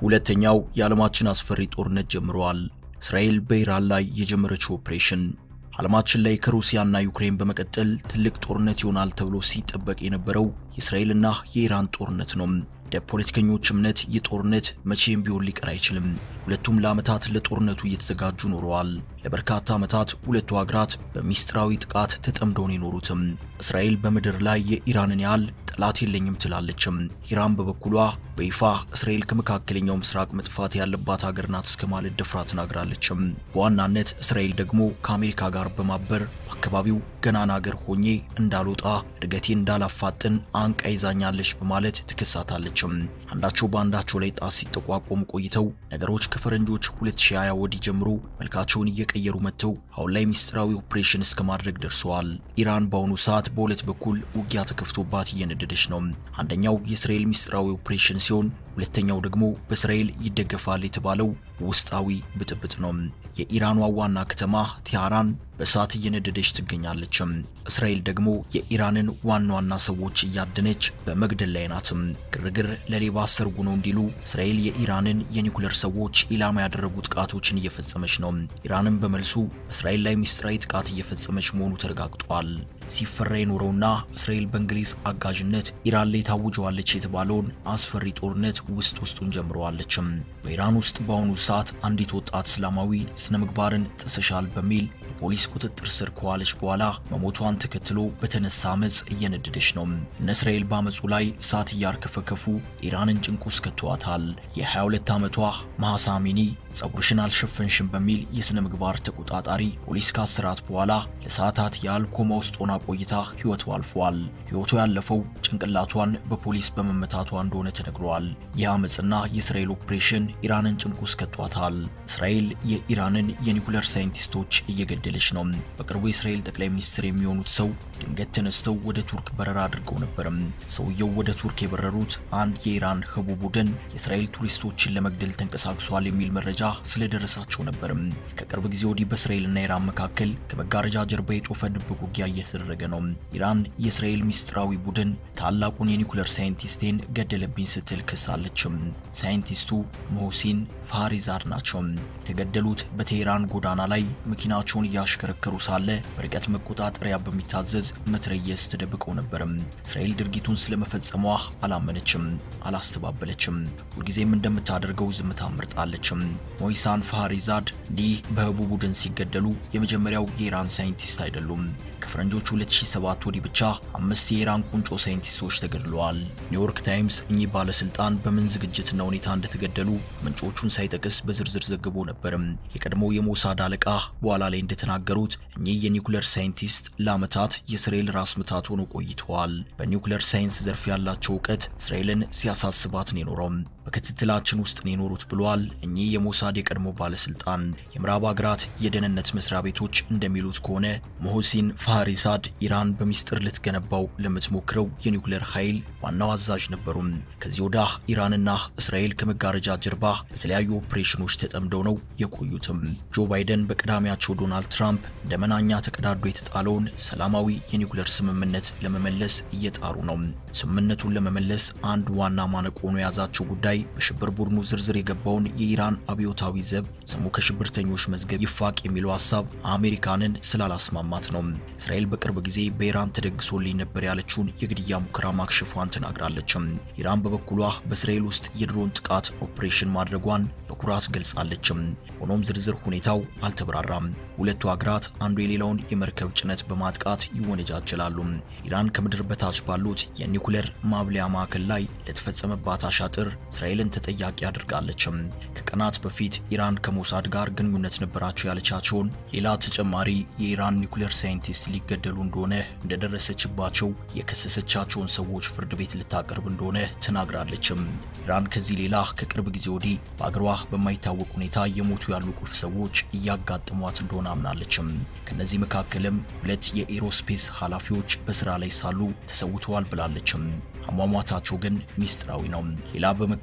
ሁለተኛው የዓለማችን አስፈሪ ጦርነት ጀምሯል። እስራኤል በኢራን ላይ የጀመረችው ኦፕሬሽን ዓለማችን ላይ ከሩሲያና ዩክሬን በመቀጠል ትልቅ ጦርነት ይሆናል ተብሎ ሲጠበቅ የነበረው የእስራኤልና የኢራን ጦርነት ነው። እንደ ፖለቲከኞች እምነት ይህ ጦርነት መቼም ቢሆን ሊቀር አይችልም። ሁለቱም ለዓመታት ለጦርነቱ እየተዘጋጁ ኖረዋል። ለበርካታ ዓመታት ሁለቱ ሀገራት በሚስጥራዊ ጥቃት ተጠምደው ነው የኖሩትም። እስራኤል በምድር ላይ የኢራንን ያህል ጠላት የለኝም ትላለችም። ኢራን በበኩሏ በይፋ እስራኤል ከመካከለኛው ምስራቅ መጥፋት ያለባት ሀገር ናት እስከ ማለት ደፍራ ተናግራለችም። በዋናነት እስራኤል ደግሞ ከአሜሪካ ጋር በማበር በአካባቢው ገናና ሀገር ሆኜ እንዳልወጣ እድገቴን እንዳላፋጥን አንቃ ይዛኛለች በማለት ትከሳታለችም። አንዳቸው በአንዳቸው ላይ ጣት ሲጠቋቆሙ ቆይተው ነገሮች ከፈረንጆች 2020 ወዲህ ጀምሮ መልካቸውን እየቀየሩ መጥተው አሁን ላይ ሚስጥራዊ ኦፕሬሽን እስከ ማድረግ ደርሰዋል። ኢራን በአሁኑ ሰዓት በሁለት በኩል ውጊያ ተከፍቶባት እየነደደች ነው። አንደኛው የእስራኤል ሚስጥራዊ ኦፕሬሽን ሲሆን ሁለተኛው ደግሞ በእስራኤል ይደገፋል የተባለው ውስጣዊ ብጥብጥ ነው። የኢራኗ ዋና ከተማ ቴህራን በእሳት እየነደደች ትገኛለች። እስራኤል ደግሞ የኢራንን ዋና ዋና ሰዎች እያደነች በመግደል ላይ ናትም። ግርግር ለሌባ ሰርጉ ነው እንዲሉ እስራኤል የኢራንን የኒኩለር ሰዎች ኢላማ ያደረጉ ጥቃቶችን እየፈጸመች ነው። ኢራንም በመልሱ በእስራኤል ላይ ሚስጥራዊ ጥቃት እየፈጸመች መሆኑ ተረጋግጧል። ሲፈራ የኖረውና እስራኤል በእንግሊዝ አጋዥነት ኢራን ላይ ታውጀዋለች የተባለውን አስፈሪ ጦርነት ውስጥ ውስጡን ጀምረዋለችም። በኢራን ውስጥ በአሁኑ ሰዓት አንዲት ወጣት እስላማዊ ስነ ምግባርን ጥሰሻል በሚል በፖሊስ ቁጥጥር ስር ከዋለች በኋላ መሞቷን ተከትሎ በተነሳ አመፅ እየነደደች ነው። እነ እስራኤል በአመፁ ላይ እሳት እያርከፈከፉ ኢራንን ጭንቅ ውስጥ ከተዋታል። የ22 ዓመቷ ማህሳ አሚኒ ጸጉርሽን አልሸፈንሽም በሚል የስነ ምግባር ተቆጣጣሪ ፖሊስ ካሰራት በኋላ ለሰዓታት ያህል ኮማ ውስጥ ሆና ቆይታ ህይወቱ አልፏል። ህይወቱ ያለፈው ጭንቅላቷን በፖሊስ በመመታቷ እንደሆነ ተነግሯል። ይህ አመፅና የእስራኤል ኦፕሬሽን ኢራንን ጭንቅ ውስጥ ከቷታል። እስራኤል የኢራንን የኒኩለር ሳይንቲስቶች እየገደለች ነው። በቅርቡ የእስራኤል ጠቅላይ ሚኒስትር የሚሆኑት ሰው ድንገት ተነስተው ወደ ቱርክ በረራ አድርገው ነበርም። ሰውየው ወደ ቱርክ የበረሩት አንድ የኢራን ህቡ ቡድን የእስራኤል ቱሪስቶችን ለመግደል ተንቀሳቅሷል የሚል መረጃ ስለደረሳቸው ነበርም። ከቅርብ ጊዜ ወዲህ በእስራኤልና ኢራን መካከል ከመጋረጃ ጀርባ የጦፈ ድብቅ ውጊያ እየተደረገ ነው። ኢራን የእስራኤል ሚስጥራዊ ቡድን ታላቁን የኒኩለር ሳይንቲስቴን ገደለብኝ ስትል ክሳለችም። ሳይንቲስቱ ሞህሲን ፋሪዛድ ናቸው። የተገደሉት በቴህራን ጎዳና ላይ መኪናቸውን እያሽከረከሩ ሳለ በርቀት መቆጣጠሪያ በሚታዘዝ መትረየስ ተደብቀው ነበርም። እስራኤል ድርጊቱን ስለመፈጸሟ አላመነችም፣ አላስተባበለችም። ሁልጊዜም እንደምታደርገው ዝምታ መርጣለችም። ሞይሳን ፋሪዛድ እንዲህ በህቡ ቡድን ሲገደሉ የመጀመሪያው የኢራን ሳይንቲስት አይደሉም። ከፈረንጆቹ 2007 ወዲህ ብቻ አምስት የኢራን ቁንጮ ሳይንቲስቶች ተገድለዋል። ኒውዮርክ ታይምስ እኚህ ባለስልጣን በምን ዝግጅትና ሁኔታ እንደተገደሉ ምንጮቹን ሳይጠቅስ በዝርዝር ዘግቦ ነበርም። የቀድሞው የሞሳድ አለቃ በኋላ ላይ እንደተናገሩት እኚህ የኒውክለር ሳይንቲስት ለዓመታት የእስራኤል ራስ ምታት ሆነው ቆይተዋል። በኒውክለር ሳይንስ ዘርፍ ያላቸው እውቀት እስራኤልን ሲያሳስባት ነው የኖረው። በክትትላችን ውስጥ ነው የኖሩት ብለዋል። እኚህ የሞሳድ የቀድሞ ባለስልጣን የምዕራብ ሀገራት የደህንነት መስሪያ ቤቶች እንደሚሉት ከሆነ ሞሆሲን ፋሪዛድ ኢራን በሚስጥር ልትገነባው ለምትሞክረው የኒውክሌር ኃይል ዋናው አዛዥ ነበሩ። ከዚህ ወዳ ኢራንና እስራኤል ከመጋረጃ ጀርባ በተለያዩ ኦፕሬሽኖች ተጠምደው ነው የቆዩትም። ጆ ባይደን በቀዳሚያቸው ዶናልድ ትራምፕ እንደ መናኛ ተቀዳዶ የተጣለውን ሰላማዊ የኒውክሌር ስምምነት ለመመለስ እየጣሩ ነው። ስምምነቱን ለመመለስ አንድ ዋና ማነቆ ሆኖ የያዛቸው ጉዳይ በሽብር ቡድኑ ዝርዝር የገባውን የኢራን አብዮታዊ ዘብ ስሙ ከሽብርተኞች መዝገብ ይፋቅ የሚለው ሀሳብ አሜሪካንን ስላላስማማት ነው። እስራኤል በቅርብ ጊዜ በኢራን ተደግሶልኝ ነበር ያለችውን የግድያ ሙከራ ማክሸፏን ተናግራለችም። ኢራን በበኩሏ በእስራኤል ውስጥ የድሮን ጥቃት ኦፕሬሽን ማድረጓን በኩራት ገልጻለችም። ሆኖም ዝርዝር ሁኔታው አልተብራራም። ሁለቱ ሀገራት አንዱ የሌላውን የመርከብ ጭነት በማጥቃት ይወነጃጀላሉ። ኢራን ከምድር በታች ባሉት የኒኩሌር ማብለያ ማዕከል ላይ ለተፈጸመባት አሻጥር እስራኤልን ተጠያቂ አድርጋለችም። ከቀናት በፊት ኢራን ከሞሳድ ጋር ግንኙነት ነበራቸው ያለቻቸውን ሌላ ተጨማሪ የኢራን ኒኩሌር ሳይንቲስት ሊገደሉ እንደሆነ እንደደረሰችባቸው የከሰሰቻቸውን ሰዎች ፍርድ ቤት ልታቀርብ እንደሆነ ተናግራለችም። ኢራን ከዚህ ሌላ ከቅርብ ጊዜ ወዲህ በአገሯ በማይታወቅ ሁኔታ የሞቱ ያሉ ቁልፍ ሰዎች እያጋጠሟት እንደሆነ አምናለችም። ከነዚህ መካከልም ሁለት የኤሮስፔስ ኃላፊዎች በስራ ላይ ሳሉ ተሰውተዋል ብላለችም። አሟሟታቸው ግን ሚስጥራዊ ነው። ሌላ በመከላከያ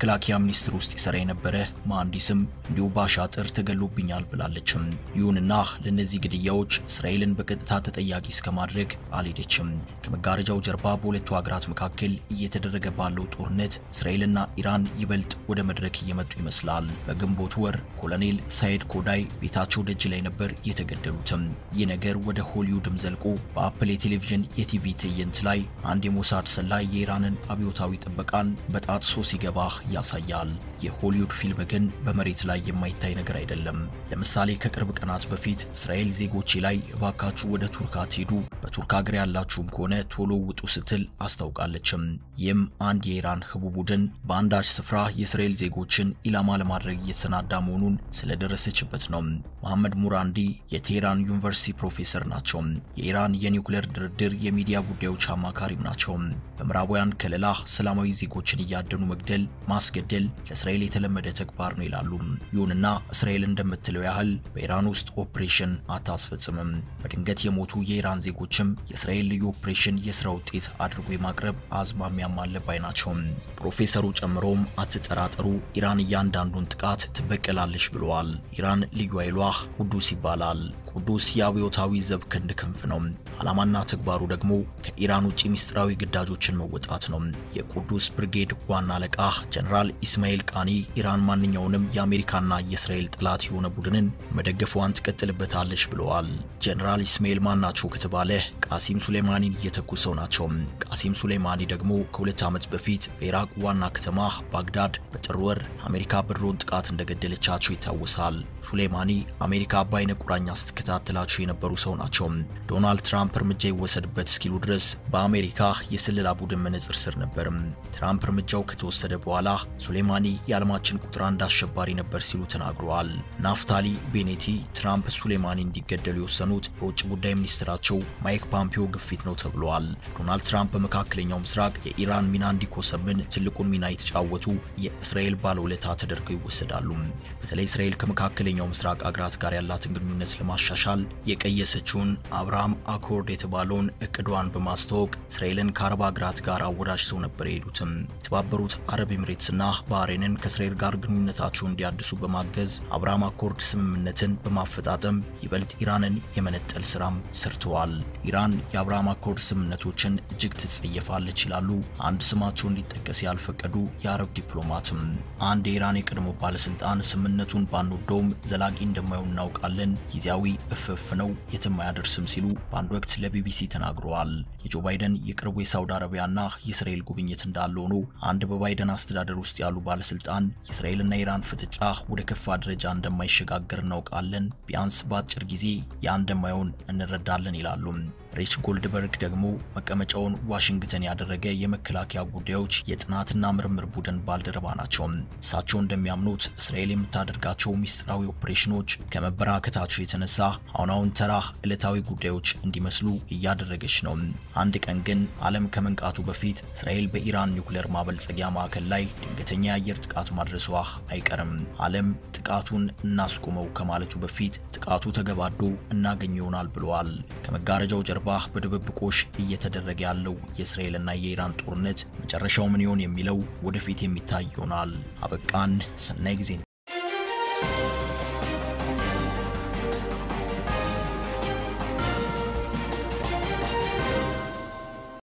በመከላከያ ሚኒስቴር ውስጥ ይሰራ የነበረ መሐንዲስም እንዲሁ በአሻጥር ተገሎብኛል ብላለችም። ይሁንና ለእነዚህ ግድያዎች እስራኤልን በቀጥታ ተጠያቂ እስከማድረግ አልሄደችም። ከመጋረጃው ጀርባ በሁለቱ ሀገራት መካከል እየተደረገ ባለው ጦርነት እስራኤልና ኢራን ይበልጥ ወደ መድረክ እየመጡ ይመስላል። በግንቦት ወር ኮሎኔል ሳይድ ኮዳይ ቤታቸው ደጅ ላይ ነበር የተገደሉትም። ይህ ነገር ወደ ሆሊውድም ዘልቆ በአፕል የቴሌቪዥን የቲቪ ትዕይንት ላይ አንድ የሞሳድ ሰላይ የኢራንን አብዮታዊ ጥበቃን በጣጥሶ ሲገባ ያሳያል። የሆሊውድ ፊልም ግን በመሬት ላይ የማይታይ ነገር አይደለም። ለምሳሌ ከቅርብ ቀናት በፊት እስራኤል ዜጎቼ ላይ እባካችሁ ወደ ቱርክ አትሄዱ፣ በቱርክ ሀገር ያላችሁም ከሆነ ቶሎ ውጡ ስትል አስታውቃለችም። ይህም አንድ የኢራን ህቡ ቡድን በአንዳች ስፍራ የእስራኤል ዜጎችን ኢላማ ለማድረግ እየተሰናዳ መሆኑን ስለደረሰችበት ነው። መሐመድ ሙራንዲ የቴህራን ዩኒቨርሲቲ ፕሮፌሰር ናቸው። የኢራን የኒውክሌር ድርድር የሚዲያ ጉዳዮች አማካሪም ናቸው። በምዕራባውያን ከለላ ሰላማዊ ዜጎችን እያደኑ መግደል፣ ማስገደል ለእስራኤል የተለመደ ተግባር ነው ይላሉ። ይሁንና እስራኤል እንደምትለው ያህል በኢራን ውስጥ ኦፕሬሽን አታስፈጽምም። በድንገት የሞቱ የኢራን ዜጎችም የእስራኤል ልዩ ኦፕሬሽን የስራ ውጤት አድርጎ የማቅረብ አዝማሚያም አለ ባይ ናቸው። ፕሮፌሰሩ ጨምሮም አትጠራጠሩ፣ ኢራን እያንዳንዱን ጥቃት ትበቀላለች ብለዋል። ኢራን ልዩ ኃይሏ ቁዱስ ይባላል። ቅዱስ የአብዮታዊ ዘብ ክንድ ክንፍ ነው። ዓላማና ተግባሩ ደግሞ ከኢራን ውጭ ሚስጥራዊ ግዳጆችን መወጣት ነው። የቁዱስ ብርጌድ ዋና አለቃ ጀነራል ኢስማኤል ቃኒ ኢራን ማንኛውንም የአሜሪካና የእስራኤል ጠላት የሆነ ቡድንን መደገፏን ትቀጥልበታለች ብለዋል። ጀነራል ኢስማኤል ማን ናቸው ከተባለ ቃሲም ሱሌማኒን እየተኩ ሰው ናቸው። ቃሲም ሱሌማኒ ደግሞ ከሁለት ዓመት በፊት በኢራቅ ዋና ከተማ ባግዳድ በጥር ወር አሜሪካ በድሮን ጥቃት እንደገደለቻቸው ይታወሳል። ሱሌማኒ አሜሪካ በአይነ ቁራኛ ስትከታተላቸው የነበሩ ሰው ናቸው። ዶናልድ ትራምፕ እርምጃ ይወሰድበት እስኪሉ ድረስ በአሜሪካ የስለላ ቡድን መነጽር ስር ነበርም። ትራምፕ እርምጃው ከተወሰደ በኋላ ሱሌማኒ የዓለማችን ቁጥር አንድ አሸባሪ ነበር ሲሉ ተናግረዋል። ናፍታሊ ቤኔቲ ትራምፕ ሱሌማኒ እንዲገደሉ የወሰኑት በውጭ ጉዳይ ሚኒስትራቸው ማይክ ፖምፒዮ ግፊት ነው ተብለዋል። ዶናልድ ትራምፕ በመካከለኛው ምስራቅ የኢራን ሚና እንዲኮሰምን ትልቁን ሚና የተጫወቱ የእስራኤል ባለውለታ ተደርገው ይወሰዳሉ። በተለይ እስራኤል ከመካከለኛው ምስራቅ አገራት ጋር ያላትን ግንኙነት ለማሻሻል የቀየሰችውን አብርሃም አኮርድ የተባለውን እቅዷን በማስተዋወቅ እስራኤልን ከአረብ ሀገራት ጋር አወዳጅተው ነበር የሄዱትም። የተባበሩት አረብ ኤምሬትስና ባህሬንን ከእስራኤል ጋር ግንኙነታቸውን እንዲያድሱ በማገዝ አብርሃም አኮርድ ስምምነትን በማፈጣጠም ይበልጥ ኢራንን የመነጠል ስራም ሰርተዋል። ኢራን የአብርሃም አኮርድ ስምምነቶችን እጅግ ትጸየፋለች ይላሉ አንድ ስማቸው እንዲጠቀስ ያልፈቀዱ የአረብ ዲፕሎማትም። አንድ የኢራን የቀድሞ ባለስልጣን ስምምነቱን ባንወደውም ዘላቂ እንደማይሆን እናውቃለን፣ ጊዜያዊ እፍፍ ነው የትም አያደርስም ሲሉ በአንድ ወቅት ለቢቢሲ ተናግረዋል። የጆ ባይደን የቅርቡ የሳውዲ አረቢያና የእስራኤል ጉብኝት እንዳለ ሆኖ አንድ በባይደን አስተዳደር ውስጥ ያሉ ባለስልጣን የእስራኤልና ኢራን ፍጥጫ ወደ ከፋ ደረጃ እንደማይሸጋገር እናውቃለን፣ ቢያንስ በአጭር ጊዜ ያ እንደማይሆን እንረዳለን ይላሉ። ሪች ጎልድበርግ ደግሞ መቀመጫውን ዋሽንግተን ያደረገ የመከላከያ ጉዳዮች የጥናትና ምርምር ቡድን ባልደረባ ናቸው። እሳቸው እንደሚያምኑት እስራኤል የምታደርጋቸው ሚስጥራዊ ኦፕሬሽኖች ከመበራከታቸው የተነሳ አሁን አሁን ተራ ዕለታዊ ጉዳዮች እንዲመስሉ እያደረገች ነው። አንድ ቀን ግን ዓለም ከመንቃቱ በፊት እስራኤል በኢራን ኒውክሌር ማበልጸጊያ ማዕከል ላይ ድንገተኛ የአየር ጥቃት ማድረሷ አይቀርም። ዓለም ጥቃቱን እናስቆመው ከማለቱ በፊት ጥቃቱ ተገባዶ እናገኝ ይሆናል ብለዋል። ከመጋረጃው ጀርባ በድብብቆሽ እየተደረገ ያለው የእስራኤልና የኢራን ጦርነት መጨረሻው ምን ይሆን የሚለው ወደፊት የሚታይ ይሆናል። አበቃን። ሰናይ ጊዜ